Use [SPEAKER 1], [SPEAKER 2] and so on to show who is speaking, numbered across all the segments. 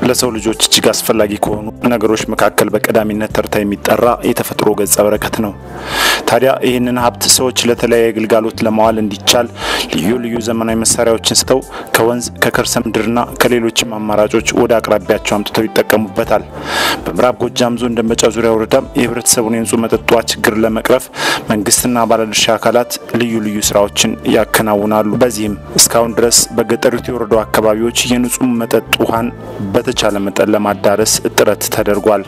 [SPEAKER 1] ለሰው ልጆች እጅግ አስፈላጊ ከሆኑ ነገሮች መካከል በቀዳሚነት ተርታ የሚጠራ የተፈጥሮ ገጸ በረከት ነው። ታዲያ ይህንን ሀብት ሰዎች ለተለያየ ግልጋሎት ለማዋል እንዲቻል ልዩ ልዩ ዘመናዊ መሳሪያዎችን ስተው ከወንዝ ከከርሰ ምድርና ከሌሎችም አማራጮች ወደ አቅራቢያቸው አምጥተው ይጠቀሙበታል። በምዕራብ ጎጃም ዞን ደንበጫ ዙሪያ ወረዳም የህብረተሰቡን የንጹህ መጠጥ ውሃ ችግር ለመቅረፍ መንግስትና ባለድርሻ አካላት ልዩ ልዩ ስራዎችን ያከናውናሉ። በዚህም እስካሁን ድረስ በገጠሪቱ የወረዳው አካባቢዎች የንጹህ መጠጥ ውሃን በተቻለ መጠን ለማዳረስ ጥረት ተደርጓል።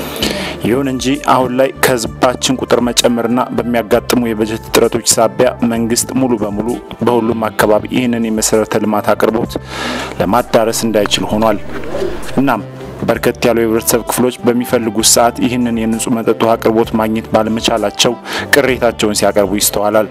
[SPEAKER 1] ይሁን እንጂ አሁን ላይ ከህዝባችን ቁጥር መጨመርና በሚያጋጥሙ የበጀት እጥረቶች ሳቢያ መንግስት ሙሉ በሙሉ በሁሉም አካባቢ ይህንን የመሰረተ ልማት አቅርቦት ለማዳረስ እንዳይችል ሆኗል። እናም በርከት ያሉ የህብረተሰብ ክፍሎች በሚፈልጉት ሰዓት ይህንን የንጹህ መጠጥ ውሃ አቅርቦት ማግኘት ባለመቻላቸው ቅሬታቸውን ሲያቀርቡ ይስተዋላል።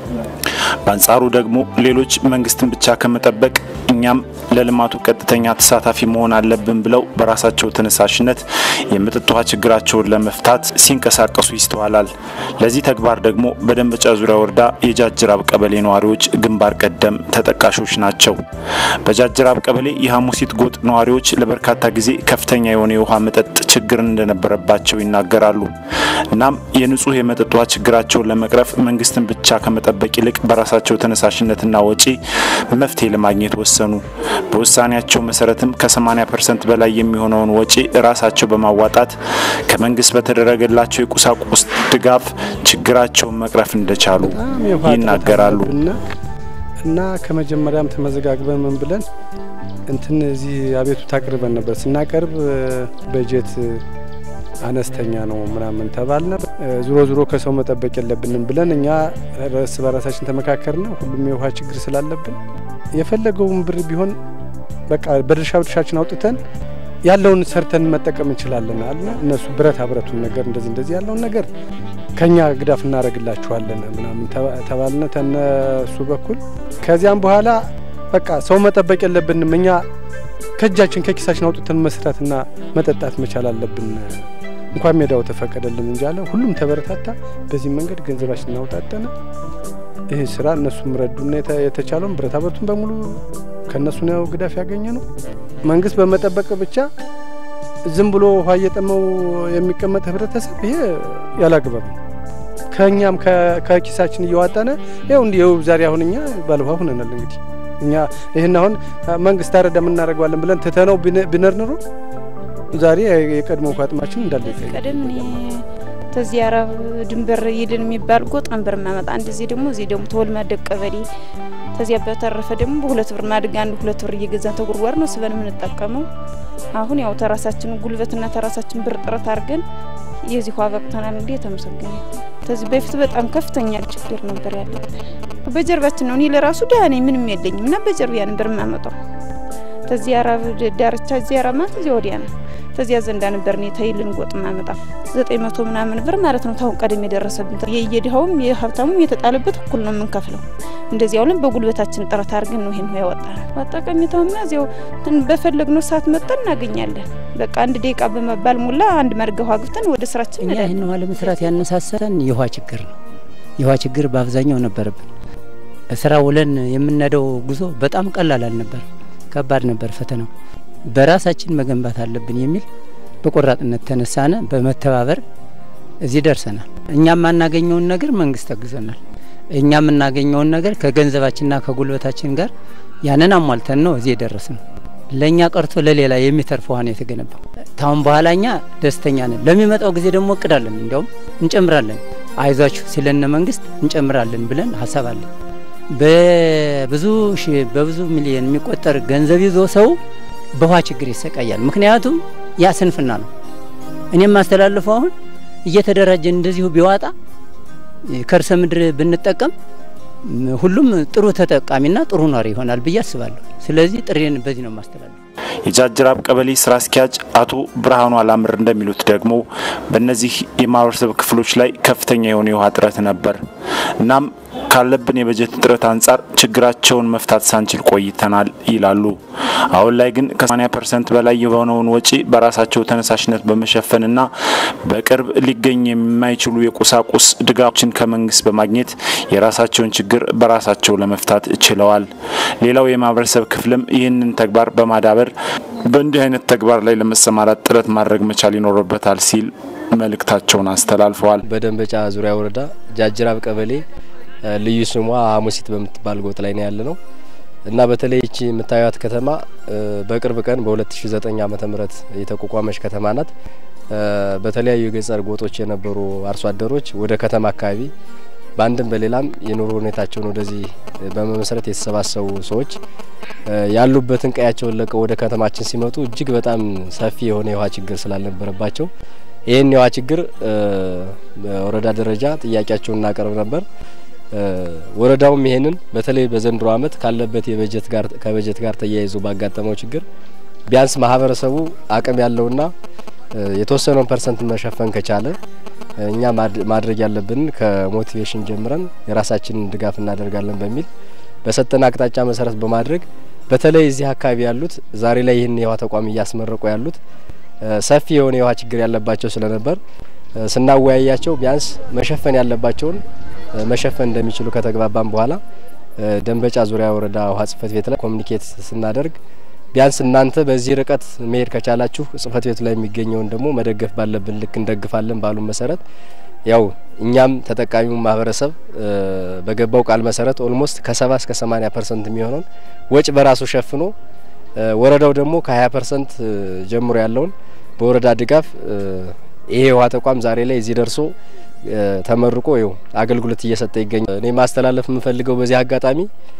[SPEAKER 1] በአንጻሩ ደግሞ ሌሎች መንግስትን ብቻ ከመጠበቅ እኛም ለልማቱ ቀጥተኛ ተሳታፊ መሆን አለብን ብለው በራሳቸው ተነሳሽነት የመጠጥ ውሃ ችግራቸውን ለመፍታት ሲንቀሳቀሱ ይስተዋላል። ለዚህ ተግባር ደግሞ በደንበጫ ዙሪያ ወረዳ የጃጅራብ ቀበሌ ነዋሪዎች ግንባር ቀደም ተጠቃሾች ናቸው። በጃጅራብ ቀበሌ የሐሙሲት ጎጥ ነዋሪዎች ለበርካታ ጊዜ ከፍተኛ የሆነ የውሃ መጠጥ ችግር እንደነበረባቸው ይናገራሉ። እናም የንጹህ የመጠጥ ውሃ ችግራቸውን ለመቅረፍ መንግስትን ብቻ ከመጠበቅ ይልቅ በራሳቸው ተነሳሽነትና ወጪ መፍትሄ ለማግኘት ወሰኑ። በውሳኔያቸው መሰረትም ከ80 ፐርሰንት በላይ የሚሆነውን ወጪ ራሳቸው በማዋጣት ከመንግስት በተደረገላቸው የቁሳቁስ ድጋፍ ችግራቸውን መቅረፍ እንደቻሉ ይናገራሉ።
[SPEAKER 2] እና ከመጀመሪያም ተመዘጋግበን ምን ብለን እንትን እዚህ አቤቱታ አቅርበን ነበር። ስናቀርብ በጀት አነስተኛ ነው ምናምን ተባልነ። ዙሮ ዙሮ ከሰው መጠበቅ የለብንም ብለን እኛ እርስ በራሳችን ተመካከርና ሁሉም የውሃ ችግር ስላለብን የፈለገውን ብር ቢሆን በቃ በድርሻ ድርሻችን አውጥተን ያለውን ሰርተን መጠቀም እንችላለን አለ። እነሱ ብረታ ብረቱን ነገር እንደዚህ እንደዚህ ያለውን ነገር ከኛ ግዳፍ እናደርግላችኋለን ምናምን ተባልነ ተነሱ በኩል ከዚያም በኋላ በቃ ሰው መጠበቅ የለብንም እኛ ከእጃችን ከኪሳችን አውጥተን መስራትና መጠጣት መቻል አለብን። እንኳን ሜዳው ተፈቀደልን እንጂ አለ። ሁሉም ተበረታታ። በዚህ መንገድ ገንዘባችን እናውጣጠነ ይህ ስራ እነሱም ረዱና የተቻለውን ብረታ ብረቱን በሙሉ ከእነሱ ነው ግዳፍ ያገኘ ነው። መንግስት በመጠበቅ ብቻ ዝም ብሎ ውሃ እየጠመው የሚቀመጥ ህብረተሰብ ይሄ ያላግባብ ነው። ከእኛም ከኪሳችን እየዋጣነ ይኸው እንዲ ይኸው ዛሬ አሁን እኛ ባለውሃ ሁነናል። እንግዲህ እኛ ይህን አሁን መንግስት አረዳ የምናደርገዋለን ብለን ትተነው ቢነር ኑሮ ዛሬ የቀድሞ ውሃ ጥማችን እንዳለ
[SPEAKER 3] ቀደም ተዚህ አረብ ድንበር ይልን የሚባል ጎጥ ነበር ማመጣ አንድ ዚህ ደግሞ እዚህ ደግሞ ተወልማደግ ቀበሌ ተዚያ በተረፈ ደግሞ በሁለት ብር ማድጋ አንድ ሁለት ብር እየገዛን ተጉርጓር ነው ስበን የምንጠቀመው። አሁን ያው ተራሳችን ጉልበትና ተራሳችን ብር ጥረት አድርገን የዚህ ውሃ በቅተናል። እንግዲህ የተመሰገነ ከዚህ በፊት በጣም ከፍተኛ ችግር ነበር ያለብን። በጀርባችን ነው። እኔ ለራሱ ደህና ነኝ፣ ምንም የለኝም እና በጀርቢያ ነበር የማመጣው። ተዚህ አረብ ዳርቻ እዚህ አረብ ማለት እዚያ ወዲያ ነው። ተዚያ ዘንዳ ነበር እኔ ተይልን ጎጥ ማመጣ ዘጠኝ መቶ ምናምን ብር ማለት ነው። ታሁን ቀደም የደረሰብን የየድሃውም የሀብታሙም የተጣለበት እኩል ነው የምንከፍለው። እንደዚያው ለን በጉልበታችን ጥረት አድርገን ነው ይሄን ያወጣ ነው። ጠቀሜታውማ እዚያው በፈለግነው ሰዓት መጠን እናገኛለን። በቃ አንድ ደቂቃ በመባል ሙላ አንድ መርገ ውሃ ግብተን ወደ ስራችን
[SPEAKER 4] እኛ ይህን ውሃ ለመስራት ያነሳሰረን የውሃ ችግር ነው። የውሃ ችግር በአብዛኛው ነበረብን። ስራ ውለን የምንሄደው ጉዞ በጣም ቀላል አልነበር፣ ከባድ ነበር ፈተናው። በራሳችን መገንባት አለብን የሚል በቆራጥነት ተነሳነ። በመተባበር እዚህ ደርሰናል። እኛ የማናገኘውን ነገር መንግስት አግዞናል። እኛ የምናገኘውን ነገር ከገንዘባችንና ከጉልበታችን ጋር ያንን አሟልተን ነው እዚህ የደረስ ነው። ለእኛ ቀርቶ ለሌላ የሚተርፍ ውሃ ነው የተገነባው። ታሁን በኋላ እኛ ደስተኛ ነን። ለሚመጣው ጊዜ ደግሞ እቅዳለን፣ እንዲያውም እንጨምራለን። አይዟችሁ ሲለነ መንግስት እንጨምራለን ብለን ሀሳብ አለን። በብዙ ሺህ በብዙ ሚሊዮን የሚቆጠር ገንዘብ ይዞ ሰው በውሃ ችግር ይሰቃያል። ምክንያቱም ያ ስንፍና ነው። እኔ የማስተላልፈው አሁን እየተደራጀ እንደዚሁ ቢዋጣ ከርሰ ምድር ብንጠቀም ሁሉም ጥሩ ተጠቃሚና ጥሩ ኗሪ ይሆናል ብዬ አስባለሁ። ስለዚህ ጥሬን በዚህ ነው የማስተላለፍ።
[SPEAKER 1] የጃጅራብ ቀበሌ ስራ አስኪያጅ አቶ ብርሃኑ አላምር እንደሚሉት ደግሞ በእነዚህ የማህበረሰብ ክፍሎች ላይ ከፍተኛ የሆነ የውሃ እጥረት ነበር። እናም ካለብን የበጀት እጥረት አንጻር ችግራቸውን መፍታት ሳንችል ቆይተናል ይላሉ። አሁን ላይ ግን ከ80 ፐርሰንት በላይ የሆነውን ወጪ በራሳቸው ተነሳሽነት በመሸፈንና በቅርብ ሊገኝ የማይችሉ የቁሳቁስ ድጋፎችን ከመንግስት በማግኘት የራሳቸውን ችግር በራሳቸው ለመፍታት ችለዋል። ሌላው የማህበረሰብ ክፍልም ይህንን ተግባር በማዳበር በእንዲህ አይነት ተግባር ላይ ለመሰማራት ጥረት ማድረግ መቻል ይኖርበታል ሲል መልእክታቸውን አስተላልፈዋል።
[SPEAKER 5] በደንበጫ ዙሪያ ወረዳ ጃጅራብ ቀበሌ ልዩ ስሟ ሀሙሲት በምትባል ጎጥ ላይ ነው ያለ ነው እና በተለይ ይቺ የምታዩት ከተማ በቅርብ ቀን በ2009 ዓመተ ምህረት የተቋቋመች ከተማ ናት። በተለያዩ የገጠር ጎጦች የነበሩ አርሶ አደሮች ወደ ከተማ አካባቢ በአንድም በሌላም የኑሮ ሁኔታቸውን ወደዚህ በመመስረት የተሰባሰቡ ሰዎች ያሉበትን ቀያቸውን ለቀው ወደ ከተማችን ሲመጡ እጅግ በጣም ሰፊ የሆነ የውሃ ችግር ስላልነበረባቸው ይህን የውሃ ችግር በወረዳ ደረጃ ጥያቄያቸውን እናቀርብ ነበር። ወረዳውም ይሄንን በተለይ በዘንድሮ ዓመት ካለበት የበጀት ጋር ከበጀት ጋር ተያይዞ ባጋጠመው ችግር ቢያንስ ማህበረሰቡ አቅም ያለውና የተወሰነውን ፐርሰንት መሸፈን ከቻለ እኛ ማድረግ ያለብንን ከሞቲቬሽን ጀምረን የራሳችንን ድጋፍ እናደርጋለን በሚል በሰጠን አቅጣጫ መሰረት በማድረግ በተለይ እዚህ አካባቢ ያሉት ዛሬ ላይ ይህን የውሃ ተቋም እያስመረቁ ያሉት ሰፊ የሆነ የውሃ ችግር ያለባቸው ስለነበር ስናወያያቸው ቢያንስ መሸፈን ያለባቸውን መሸፈን እንደሚችሉ ከተግባባን በኋላ ደንበጫ ዙሪያ ወረዳ ውሃ ጽህፈት ቤት ላይ ኮሚኒኬት ስናደርግ ቢያንስ እናንተ በዚህ ርቀት መሄድ ከቻላችሁ ጽህፈት ቤቱ ላይ የሚገኘውን ደግሞ መደገፍ ባለብን ልክ እንደግፋለን ባሉን መሰረት ያው እኛም ተጠቃሚው ማህበረሰብ በገባው ቃል መሰረት ኦልሞስት ከሰባ እስከ ሰማኒያ ፐርሰንት የሚሆነውን ወጭ በራሱ ሸፍኖ ወረዳው ደግሞ ከሀያ ፐርሰንት ጀምሮ ያለውን በወረዳ ድጋፍ ይሄ የውሃ ተቋም ዛሬ ላይ እዚህ ደርሶ ተመርቆ ይው አገልግሎት እየሰጠ ይገኛል። እኔ ማስተላለፍ የምፈልገው በዚህ አጋጣሚ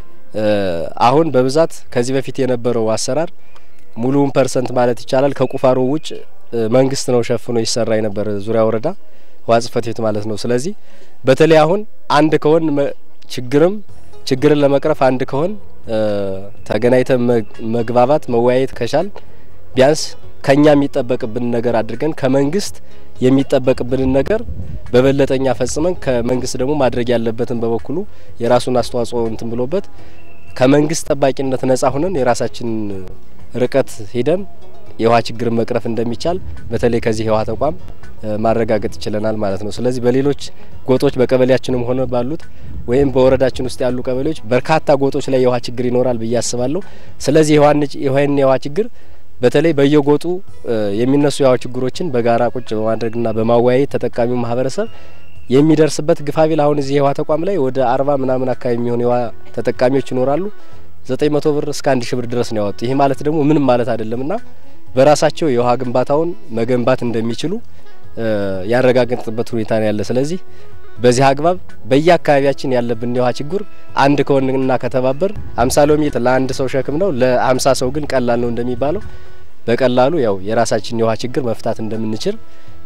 [SPEAKER 5] አሁን በብዛት ከዚህ በፊት የነበረው አሰራር ሙሉውን ፐርሰንት ማለት ይቻላል ከቁፋሮ ውጭ መንግስት ነው ሸፍኖ ይሰራ የነበረ ዙሪያ ወረዳ ውሃ ጽህፈት ቤት ማለት ነው። ስለዚህ በተለይ አሁን አንድ ከሆን ችግርም ችግርን ለመቅረፍ አንድ ከሆን ተገናኝተን መግባባት መወያየት ከቻል ቢያንስ ከኛ የሚጠበቅብን ነገር አድርገን ከመንግስት የሚጠበቅብንን ነገር በበለጠኛ ፈጽመን ከመንግስት ደግሞ ማድረግ ያለበትን በበኩሉ የራሱን አስተዋጽኦ እንትን ብሎበት ከመንግስት ጠባቂነት ነጻ ሁነን የራሳችን ርቀት ሂደን የውሃ ችግርን መቅረፍ እንደሚቻል በተለይ ከዚህ የውሃ ተቋም ማረጋገጥ ይችለናል ማለት ነው። ስለዚህ በሌሎች ጎጦች በቀበሌያችንም ሆነ ባሉት ወይም በወረዳችን ውስጥ ያሉ ቀበሌዎች በርካታ ጎጦች ላይ የውሃ ችግር ይኖራል ብዬ አስባለሁ። ስለዚህ ይህን የውሃ ችግር በተለይ በየጎጡ የሚነሱ የውሃ ችግሮችን በጋራ ቁጭ በማድረግና በማወያየት ተጠቃሚው ማህበረሰብ የሚደርስበት ግፋቢል አሁን እዚህ የውሃ ተቋም ላይ ወደ አርባ ምናምን አካባቢ የሚሆኑ የውሃ ተጠቃሚዎች ይኖራሉ። ዘጠኝ መቶ ብር እስከ አንድ ሺህ ብር ድረስ ነው ያወጡ። ይህ ማለት ደግሞ ምንም ማለት አይደለምና በራሳቸው የውሃ ግንባታውን መገንባት እንደሚችሉ ያረጋገጥበት ሁኔታ ነው ያለ። ስለዚህ በዚህ አግባብ በየአካባቢያችን ያለብን የውሃ ችግር አንድ ከሆንና ከተባበር አምሳ ሎሚ ለአንድ ሰው ሸክም ነው፣ ለአምሳ ሰው ግን ቀላል ነው እንደሚባለው በቀላሉ ያው የራሳችን የውሃ ችግር መፍታት እንደምንችል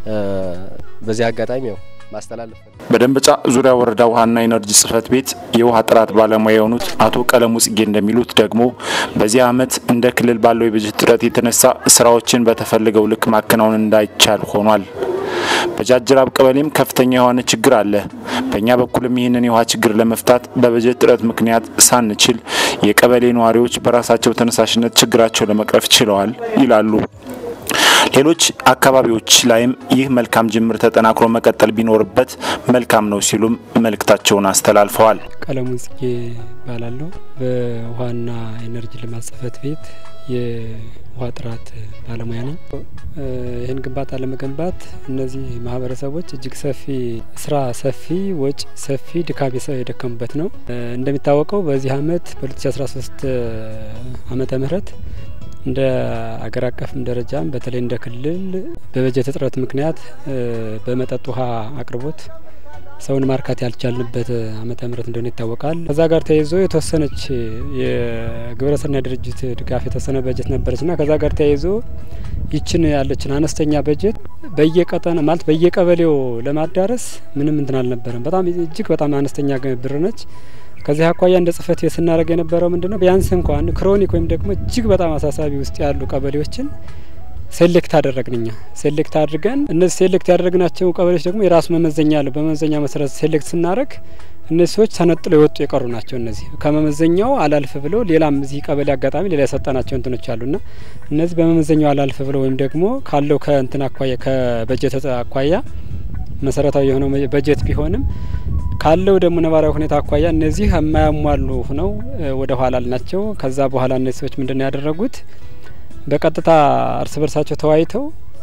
[SPEAKER 5] በዚህ አጋጣሚ ያው ማስተላለፍ
[SPEAKER 1] በደንበጫ ዙሪያ ወረዳ ውሃና ኢነርጂ ጽህፈት ቤት የውሃ ጥራት ባለሙያ የሆኑት አቶ ቀለሙ ጽጌ እንደሚሉት ደግሞ በዚህ ዓመት እንደ ክልል ባለው የበጀት እጥረት የተነሳ ስራዎችን በተፈለገው ልክ ማከናወን እንዳይቻል ሆኗል። በጃጅራብ ቀበሌም ከፍተኛ የሆነ ችግር አለ። በእኛ በኩልም ይህንን የውሃ ችግር ለመፍታት በበጀት እጥረት ምክንያት ሳንችል የቀበሌ ነዋሪዎች በራሳቸው ተነሳሽነት ችግራቸው ለመቅረፍ ችለዋል ይላሉ። ሌሎች አካባቢዎች ላይም ይህ መልካም ጅምር ተጠናክሮ መቀጠል ቢኖርበት መልካም ነው ሲሉም መልእክታቸውን አስተላልፈዋል።
[SPEAKER 6] ቀለሙ ጽጌ ይባላለሁ። በውሃና ኤነርጂ ልማት ጽህፈት ቤት የውሃ ጥራት ባለሙያ ነኝ። ይህን ግንባታ ለመገንባት እነዚህ ማህበረሰቦች እጅግ ሰፊ ስራ፣ ሰፊ ወጪ፣ ሰፊ ድካም የደከሙበት ነው። እንደሚታወቀው በዚህ አመት በ2013 ዓመተ ምህረት እንደ አገር አቀፍም ደረጃም በተለይ እንደ ክልል በበጀት እጥረት ምክንያት በመጠጥ ውሃ አቅርቦት ሰውን ማርካት ያልቻልንበት ዓመተ ምህረት እንደሆነ ይታወቃል። ከዛ ጋር ተያይዞ የተወሰነች የግብረሰናይ ድርጅት ድጋፍ የተወሰነ በጀት ነበረች ና ከዛ ጋር ተያይዞ ይችን ያለችን አነስተኛ በጀት በየቀጠና ማለት በየቀበሌው ለማዳረስ ምንም እንትን አልነበረም። በጣም እጅግ በጣም አነስተኛ ብር ነች። ከዚህ አኳያ እንደ ጽህፈት ቤት ስናደርግ የነበረው ምንድን ነው ቢያንስ እንኳን ክሮኒክ ወይም ደግሞ እጅግ በጣም አሳሳቢ ውስጥ ያሉ ቀበሌዎችን ሴሌክት አደረግን እኛ ሴሌክት አድርገን እነዚህ ሴሌክት ያደረግናቸው ቀበሌዎች ደግሞ የራሱ መመዘኛ አለው። በመመዘኛ መሰረት ሴሌክት ስናደረግ እነዚህ ሰዎች ተነጥለው የወጡ የቀሩ ናቸው። እነዚህ ከመመዘኛው አላልፍ ብለው ሌላም እዚህ ቀበሌ አጋጣሚ ሌላ የሰጠናቸው እንትኖች አሉና እነዚህ በመመዘኛው አላልፍ ብለው ወይም ደግሞ ካለው ከእንትን አኳያ ከበጀት አኳያ መሰረታዊ የሆነው በጀት ቢሆንም ካለው ደግሞ ነባራዊ ሁኔታ አኳያ እነዚህ የማያሟሉ ሁነው ወደ ኋላ ናቸው። ከዛ በኋላ እነዚህ ሰዎች ምንድን ነው ያደረጉት? በቀጥታ እርስ በርሳቸው ተወያይተው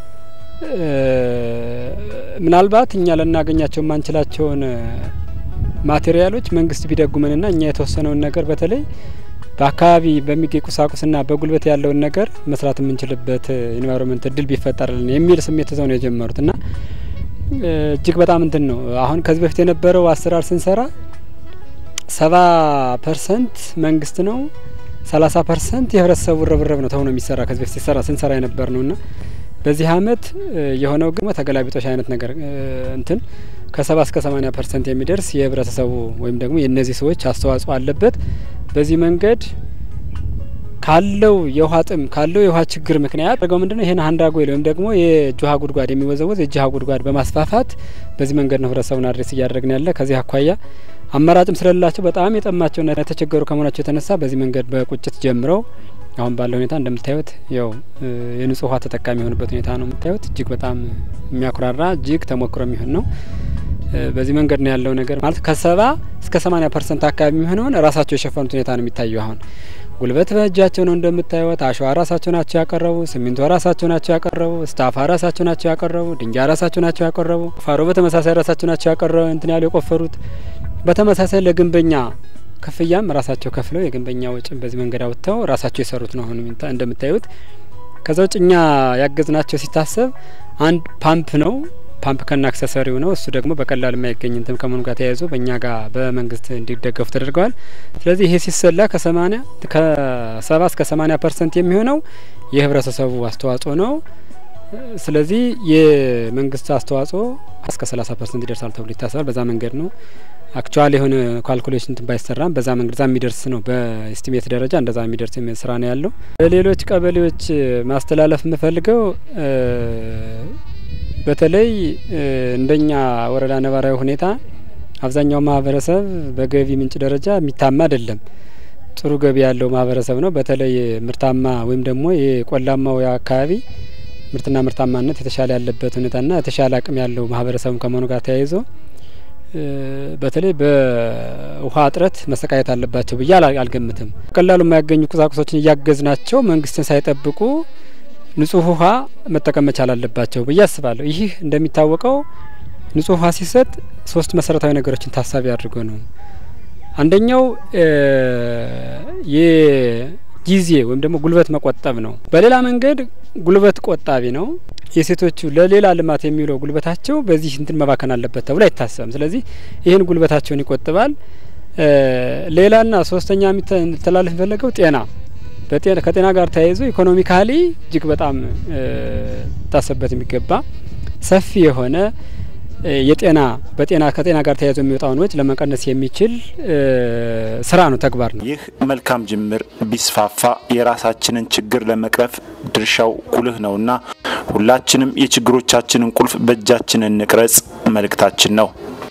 [SPEAKER 6] ምናልባት እኛ ልናገኛቸው የማንችላቸውን ማቴሪያሎች መንግስት ቢደጉመንና እኛ የተወሰነውን ነገር በተለይ በአካባቢ በሚገኝ ቁሳቁስና በጉልበት ያለውን ነገር መስራት የምንችልበት ኢንቫይሮንመንት እድል ቢፈጠርልን የሚል ስሜት ይዘው ነው የጀመሩት እና እጅግ በጣም እንትን ነው። አሁን ከዚህ በፊት የነበረው አሰራር ስንሰራ ሰባ ፐርሰንት መንግስት ነው፣ ሰላሳ ፐርሰንት የህብረተሰቡ ርብርብ ነው ተብሎ የሚሰራ ከዚህ በፊት ሲሰራ ስንሰራ የነበር ነው እና በዚህ አመት የሆነው ግን ተገላቢጦሽ አይነት ነገር እንትን ከሰባ እስከ ሰማኒያ ፐርሰንት የሚደርስ የህብረተሰቡ ወይም ደግሞ የእነዚህ ሰዎች አስተዋጽኦ አለበት። በዚህ መንገድ ካለው የውሃ ጥም ካለው የውሃ ችግር ምክንያት አድርገው ምንድነው ይህን ሀንዳ ጎይል ወይም ደግሞ የእጅ ውሃ ጉድጓድ የሚወዘወዝ የእጅ ውሃ ጉድጓድ በማስፋፋት በዚህ መንገድ ነው ህብረተሰቡን አድሬስ እያደረግን ያለ። ከዚህ አኳያ አማራጭም ስለሌላቸው በጣም የጠማቸውና የተቸገሩ ከመሆናቸው የተነሳ በዚህ መንገድ በቁጭት ጀምረው አሁን ባለው ሁኔታ እንደምታዩት ያው የንጹህ ውሃ ተጠቃሚ የሆኑበት ሁኔታ ነው የምታዩት። እጅግ በጣም የሚያኩራራ እጅግ ተሞክሮ የሚሆን ነው። በዚህ መንገድ ነው ያለው ነገር ማለት ከሰባ እስከ ሰማኒያ ፐርሰንት አካባቢ የሚሆነውን ራሳቸው የሸፈኑት ሁኔታ ነው የሚታየው። አሁን ጉልበት በእጃቸው ነው እንደምታዩት። አሸዋ ራሳቸው ናቸው ያቀረቡ፣ ሲሚንቶ ራሳቸው ናቸው ያቀረቡ፣ ስታፋ ራሳቸው ናቸው ያቀረቡ፣ ድንጋይ ራሳቸው ናቸው ያቀረቡ፣ ፋሮ በተመሳሳይ ራሳቸው ናቸው ያቀረቡ እንትን ያሉ የቆፈሩት። በተመሳሳይ ለግንበኛ ክፍያም ራሳቸው ከፍለው የግንበኛ ወጪን በዚህ መንገድ አውጥተው ራሳቸው የሰሩት ነው አሁን እንደምታዩት። ከዛ ውጭ እኛ ያገዝናቸው ሲታሰብ አንድ ፓምፕ ነው ፓምፕ ከና አክሰሰሪው ነው። እሱ ደግሞ በቀላል የማይገኝ እንትን ከመሆኑ ጋር ተያይዞ በእኛ ጋር በመንግስት እንዲደገፉ ተደርገዋል። ስለዚህ ይሄ ሲሰላ ከሰማኒያ ከሰባ እስከ ሰማኒያ ፐርሰንት የሚሆነው የህብረተሰቡ አስተዋጽኦ ነው። ስለዚህ የመንግስት አስተዋጽኦ እስከ ሰላሳ ፐርሰንት ይደርሳል ተብሎ ይታሰባል። በዛ መንገድ ነው አክቹዋሊ የሆነ ካልኩሌሽን እንትን ባይሰራም በዛ መንገድ ዛ የሚደርስ ነው። በኤስቲሜት ደረጃ እንደዛ የሚደርስ ስራ ነው ያለው። ሌሎች ቀበሌዎች ማስተላለፍ የምፈልገው በተለይ እንደኛ ወረዳ ነባራዊ ሁኔታ አብዛኛው ማህበረሰብ በገቢ ምንጭ ደረጃ የሚታማ አይደለም። ጥሩ ገቢ ያለው ማህበረሰብ ነው። በተለይ ምርታማ ወይም ደግሞ የቆላማው አካባቢ ምርትና ምርታማነት የተሻለ ያለበት ሁኔታና የተሻለ አቅም ያለው ማህበረሰብ ከመሆኑ ጋር ተያይዞ በተለይ በውሃ እጥረት መሰቃየት አለባቸው ብዬ አልገምትም። ቀላሉ የማያገኙ ቁሳቁሶችን እያገዝናቸው መንግስትን ሳይጠብቁ ንጹህ ውሃ መጠቀም መቻል አለባቸው ብዬ አስባለሁ። ይህ እንደሚታወቀው ንጹህ ውሃ ሲሰጥ ሶስት መሰረታዊ ነገሮችን ታሳቢ አድርጎ ነው። አንደኛው የጊዜ ወይም ደግሞ ጉልበት መቆጠብ ነው። በሌላ መንገድ ጉልበት ቆጣቢ ነው። የሴቶቹ ለሌላ ልማት የሚውለው ጉልበታቸው በዚህ እንትን መባከን አለበት ተብሎ አይታሰብም። ስለዚህ ይህን ጉልበታቸውን ይቆጥባል። ሌላና ሶስተኛ የሚተላለፍ የሚፈለገው ጤና ከጤና ጋር ተያይዞ ኢኮኖሚካሊ እጅግ በጣም ታሰብበት የሚገባ ሰፊ የሆነ የጤና በጤና ከጤና ጋር ተያይዞ የሚወጣውን ወጪ ለመቀነስ የሚችል ስራ ነው፣ ተግባር ነው።
[SPEAKER 1] ይህ መልካም ጅምር ቢስፋፋ የራሳችንን ችግር ለመቅረፍ ድርሻው ጉልህ ነውና ሁላችንም የችግሮቻችንን ቁልፍ በእጃችን እንቅረጽ መልእክታችን ነው።